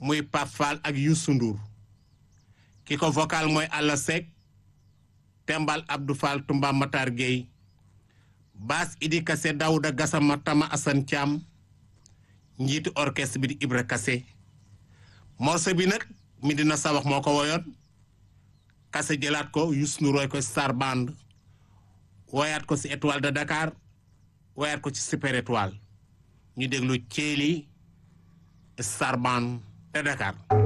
muy Pape Fall ak Youssou Ndour ki ko vocal mooy Alla Seck Tembal Abdou Fall Tumba Matar Gueye baas Idi Kassé Daouda Gassama Tama Assane Thiam njiitu orchestre bi di Ibra Kassé morceau bi nag Medina Sabax moo ko woyoon Kassé jëlaat ko Youssou Ndour woy ko Star Band woyaat ko ci étoile de Dakar woyaat ko ci super étoile ñu déglu Thiély Star Band de Dakar